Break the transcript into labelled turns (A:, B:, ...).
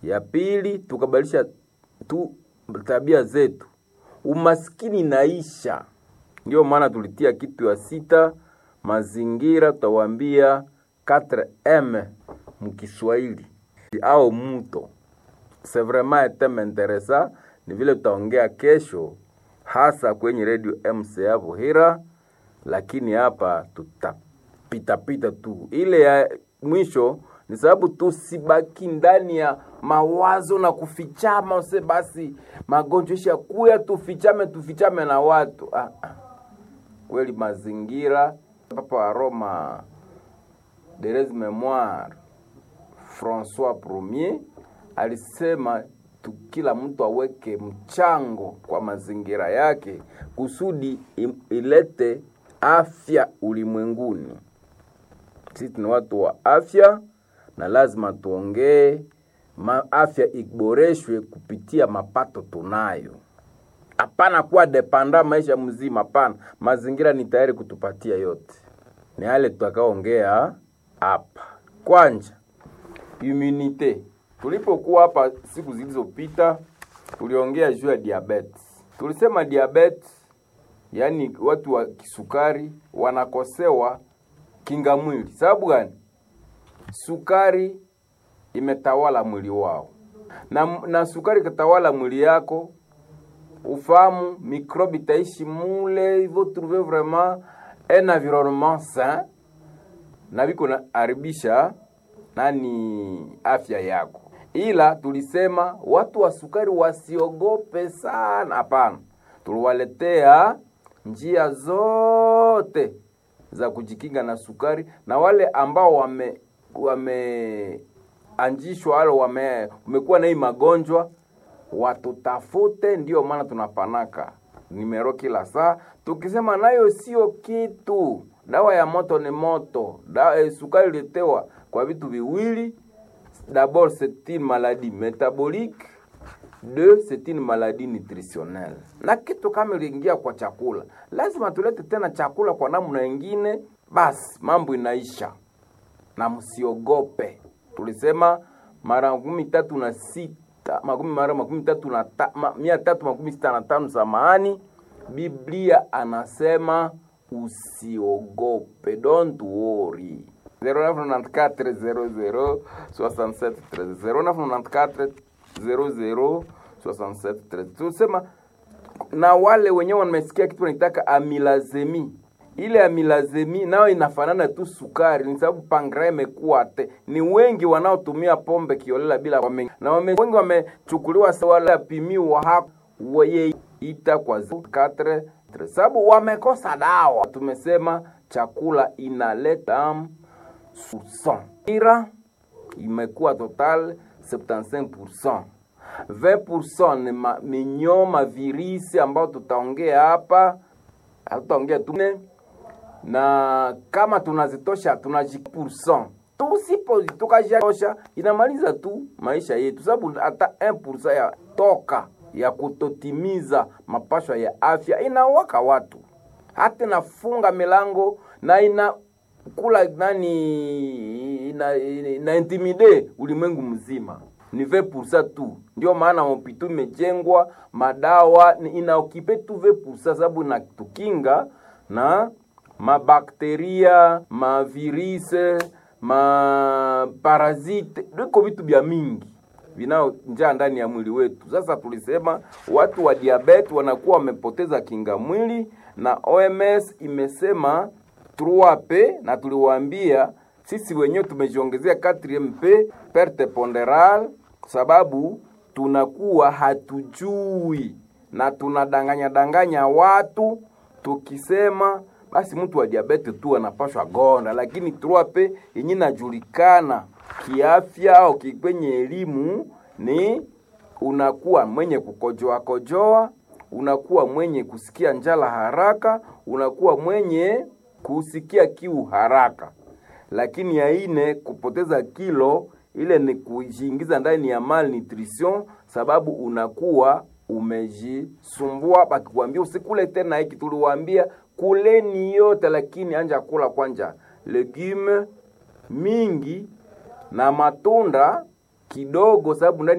A: Ya pili tukabadilisha tu tabia zetu, umaskini naisha. Ndio maana tulitia kitu ya sita, mazingira, tutawaambia 4M mkiswahili au mto. C'est vraiment un thème intéressant, ni vile tutaongea kesho, hasa kwenye radio MCA Buhira, lakini hapa tutapitapita tu. Ile ya mwisho ni sababu tusibaki ndani ya mawazo na kufichama, use basi magonjwa isha kuya, tufichame tufichame na watu ah, ah. Kweli mazingira, Papa wa Roma Therese Memoire Francois Premier alisema tu, kila mtu aweke mchango kwa mazingira yake kusudi ilete afya ulimwenguni. Sisi ni watu wa afya na lazima tuongee afya iboreshwe kupitia mapato tunayo. Hapana kuwa depanda maisha mzima, hapana. Mazingira ni tayari kutupatia yote, ni yale tutakaongea hapa. Kwanja immunite, tulipokuwa hapa siku zilizopita, tuliongea juu ya diabetes. Tulisema diabetes, yaani watu wa kisukari wanakosewa kinga mwili. Sababu gani? Sukari imetawala mwili wao, na, na sukari ikatawala mwili yako, ufahamu mikrobi taishi mule, il faut trouver vraiment un environnement sain na viko na haribisha nani afya yako. Ila tulisema watu wa sukari wasiogope sana, hapana. Tuliwaletea njia zote za kujikinga na sukari, na wale ambao wame wameanjishwa wale wame umekuwa na hii magonjwa watutafute. Ndiyo maana tunapanaka nimero kila saa tukisema nayo sio kitu. Dawa ya moto ni moto. Dawa, eh, sukari ilitewa kwa vitu viwili. D'abord c'est une maladie métabolique, deux c'est une maladie nutritionnelle. Na kitu kama iliingia kwa chakula, lazima tulete tena chakula kwa namna nyingine, basi mambo inaisha. Na msiogope, tulisema mara makumi tatu na sita makumi mara makumi tatu na ta, ma, mia tatu makumi sita na tano samahani, Biblia anasema usiogope, don't worry. 0994 00 67 0994 00 67 Tusema na wale wenyewe wamesikia kitu wanaitaka amilazemi. Ile amilazemi nayo inafanana tu sukari, ni sababu pankrea imekuwa te. Ni wengi wanaotumia pombe kiolela bila wame, na wame, wengi wamechukuliwa wala pimiwa hapo wayeita kwa 4 sababu wamekosa dawa. Tumesema chakula inaleta damu ira imekuwa total 75%. 20% ni ma, minyoma virisi ambao tutaongea hapa, hatutaongea tu na kama tunazitosha tunajipurcent tusipo tukajitosha inamaliza tu maisha yetu, sababu hata 1% ya toka ya kutotimiza mapashwa ya afya inawaka watu, hata inafunga milango na ina kula nani ina, ina, ina intimide ulimwengu mzima ni 20% tu. Ndio maana mopito imejengwa, madawa inaokipe tu 20% sababu inatukinga na mabakteria, mavirise, maparazite, viko vitu vya mingi vinao njaa ndani ya mwili wetu. Sasa tulisema watu wa diabeti wanakuwa wamepoteza kinga mwili, na OMS imesema 3P na tuliwaambia sisi wenyewe tumejiongezea 4MP perte ponderale, sababu tunakuwa hatujui na tunadanganya danganya watu tukisema basi mtu wa diabete tu anapashwa gonda, lakini 3P yenye inajulikana kiafya au kwenye elimu ni unakuwa mwenye kukojoa kojoa, unakuwa mwenye kusikia njala haraka, unakuwa mwenye kusikia kiu haraka. Lakini ya ine kupoteza kilo, ile ni kujiingiza ndani ya malnutrition, sababu unakuwa umejisumbua. Bakikwambia usikule tena hiki, tuliwaambia kuleni yote, lakini anja kula kwanja legume mingi na matunda kidogo, sababu ndani